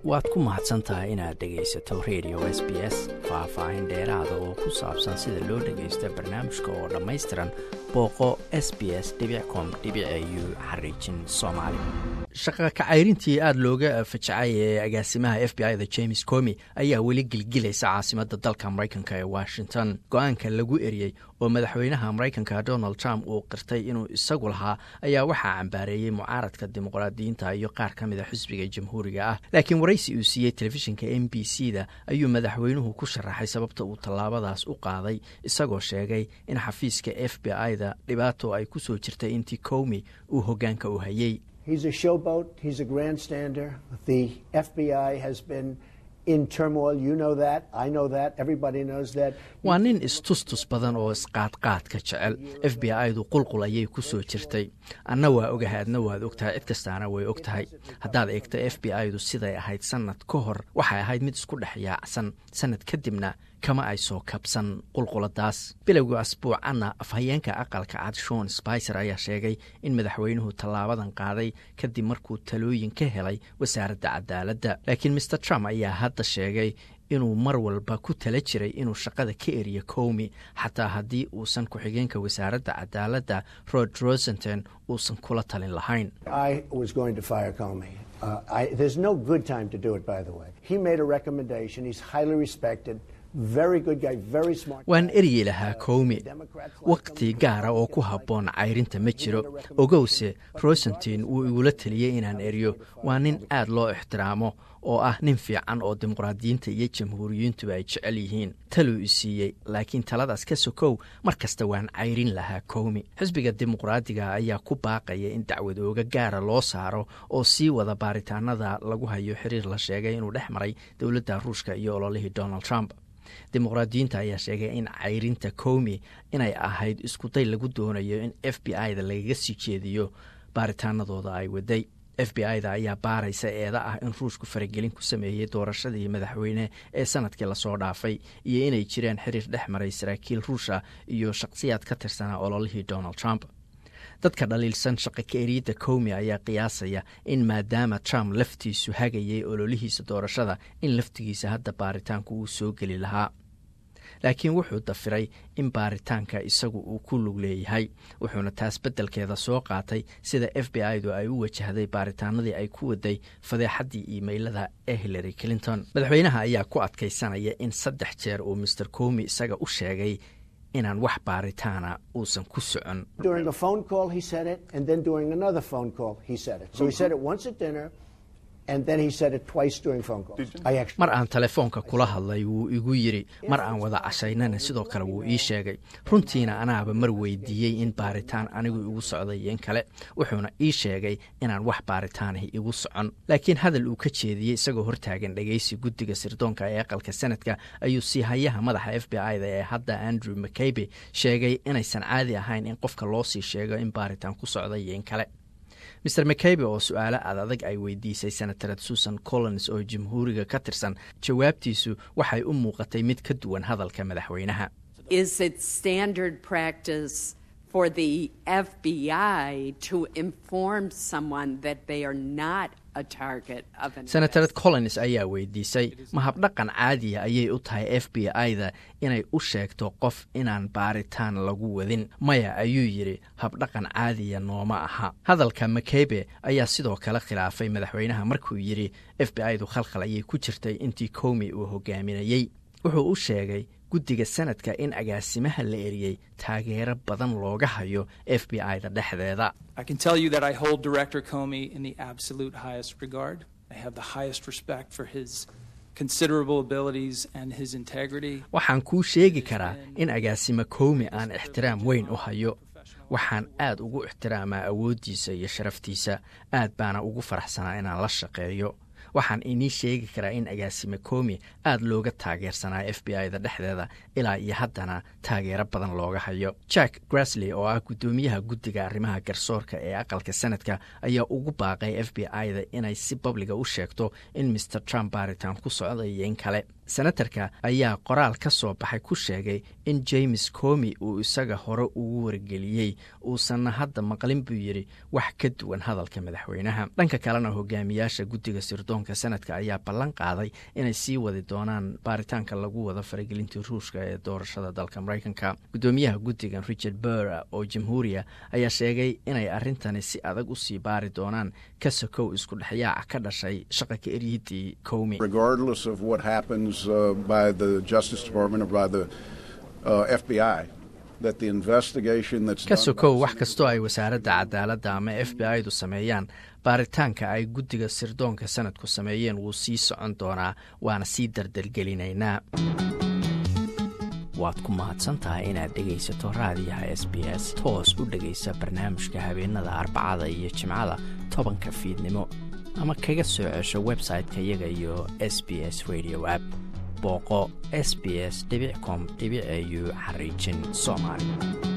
waad ku mahadsan tahay inaad dhegaysato radio s b s faah-faahin dheeraada oo ku saabsan sida loo dhagaysto barnaamijka oo dhammaystiran booqo s b s com u xariijin soomaali shaqa kacayrintii aada looga fajacay ee agaasimaha f b i da james comi ayaa weli gilgilaysa caasimadda dalka maraykanka ee washington go-aanka lagu eriyey oo madaxweynaha maraykanka donald trump uu qirtay inuu isagu lahaa ayaa waxaa cambaareeyey mucaaradka dimuqraadiyiinta iyo qaar ka mid a xisbiga jamhuuriga ah laakiin waraysi uu siiyey telefishinka m b c da ayuu madaxweynuhu ku sharaxay sababta uu tallaabadaas u qaaday isagoo sheegay in xafiiska f b i da dhibaato ay ku soo jirtay intii comi uu hoggaanka u hayey waa nin istustus badan oo isqaadqaadka jecel f b i du qulqul ayay ku soo jirtay anna waa ogahay adna waad ogtahay cid kastaana way og tahay haddaad eegto f b i du siday ahayd sannad ka hor waxay ahayd mid isku dhex yaacsan sannad kadibna kama ay soo kabsan qulquladaas bilowga asbuucanna afhayeenka aqalka cad shon spicer ayaa sheegay in madaxweynuhu tallaabadan qaaday kadib markuu talooyin ka helay wasaaradda cadaaladda laakiin maer trump ayaa hadda sheegay inuu mar walba ku tala jiray inuu shaqada ka eriyo comi xataa haddii uusan ku-xigeenka wasaaradda cadaaladda rod rosenton uusan kula talin lahayn waan eryi lahaa comi wakhti gaara oo ku habboon cayrinta ma jiro ogowse rosentin wuu igula teliyey inaan eriyo waa nin aad loo ixtiraamo oo ah nin fiican oo dimuqraadiyiinta iyo jamhuuriyiintuba ay jecel yihiin taluu i siiyey laakiin taladaas ka sokow mar kasta waan cayrin lahaa comi xisbiga dimuqraadiga ayaa ku baaqaya in dacwad ooga gaara loo saaro oo sii wada baaritaanada lagu hayo xiriir la sheegay inuu dhex maray dowladda ruushka iyo ololihii donald trump dimuqraadiyiinta ayaa sheegay in cayrinta comi inay ahayd iskuday lagu doonayo in f b i da lagaga sii jeediyo baaritaanadooda ay waday f b i da ayaa baaraysa eeda ah in ruushku faragelin ku sameeyey doorashadii madaxweyne ee sanadkii lasoo dhaafay iyo inay jireen xiriir dhex maray saraakiil ruusha iyo shaqsiyaad ka tirsanaa ololihii donald trump dadka dhaliilsan shaqa ka eriyadda comi ayaa qiyaasaya in maadaama trump laftiisu hagayay ololihiisa doorashada in laftigiisa hadda baaritaanku uu soo geli lahaa laakiin wuxuu dafiray in baaritaanka isagu uu ku lug leeyahay wuxuuna taas beddelkeeda soo qaatay sida f b i du ay u wajahday baaritaanadii ay ku waday fadeexaddii iimaylada ee hillary clinton madaxweynaha ayaa ku adkaysanaya in saddex jeer uu master comi isaga u sheegay inaan wax baaritaana uusan ku socon mar aan telefoonka kula hadlay wuu igu yidri mar aan wada cashaynana sidoo kale wuu ii sheegay runtiina anaaba mar weydiiyey in baaritaan anigu igu socday in kale wuxuuna ii sheegay inaan wax baaritaanahi igu socon laakiin hadal uu ka jeediyey isagoo hortaagan dhegaysi guddiga sirdoonka ee aqalka sanadka ayuu sii hayaha madaxa f b i da ee hadda andrew mcaybe sheegay inaysan caadi ahayn in qofka loo sii sheego in baaritaan ku socday iyo in kale maer mcaybe oo su-aalo aad adag ay weydiisay senatarad susan collins oo jamhuuriga ka tirsan jawaabtiisu waxay u muuqatay mid ka duwan hadalka madaxweynaha senatarad collins ayaa weydiisay ma habdhaqan caadiya ayay u tahay f b i da inay u sheegto qof inaan baaritaan lagu wadin maya ayuu yidhi habdhaqan caadiya nooma aha hadalka makeybe ayaa sidoo kale khilaafay madaxweynaha markuu yidhi f b i du khalkhal ayay ku jirtay intii comi uu hogaaminayey wuxuu u sheegay guddiga sanadka in agaasimaha la eriyey taageero badan looga hayo f b i da dhexdeeda waxaan kuu sheegi karaa in agaasimo comi aan ixtiraam weyn u hayo waxaan aad ugu ixtiraamaa awooddiisa iyo sharaftiisa aad baana ugu faraxsanaa inaan la shaqeeyo waxaan inii sheegi karaa in agaasime comi aad looga taageersanaa f b i da dhexdeeda ilaa iyo haddana taageero badan looga hayo jack grasley oo ah guddoomiyaha guddiga arrimaha garsoorka ee aqalka sanadka ayaa ugu baaqay f b i da inay si babliga u sheegto in maer trump baaritaan ku socda iyo in kale senatarka ayaa qoraal ka soo baxay ku sheegay in james comi uu isaga hore ugu wargeliyey uusanna hadda maqlin buu yidhi wax ka duwan hadalka madaxweynaha dhanka kalena hogaamiyaasha guddiga sirdoonka sanadka ayaa ballan qaaday inay sii wadi doonaan baaritaanka lagu wado faragelintii ruushka ee doorashada dalka maraykanka guddoomiyaha guddigan richard burr oo jamhuuriya ayaa sheegay inay arrintani si adag u sii baari doonaan ka sokow isku dhexyaaca ka dhashay shaqa ka eryidii comi ka sokow wax kastoo ay wasaaradda cadaaladda ama f b i du sameeyaan baaritaanka ay guddiga sirdoonka sanadku sameeyeen wuu sii socon doonaa waana sii dardargelinaynaa waad ku mahadsantahay inaad dhegaysato raadiyaha s b s toos u dhegaysa barnaamijka habeenada arbacada iyo jimcada tobanka fiidnimo ama kaga soo cesho website-ka iyaga iyo s b s radio app booqo s b s com au xariijin soomaali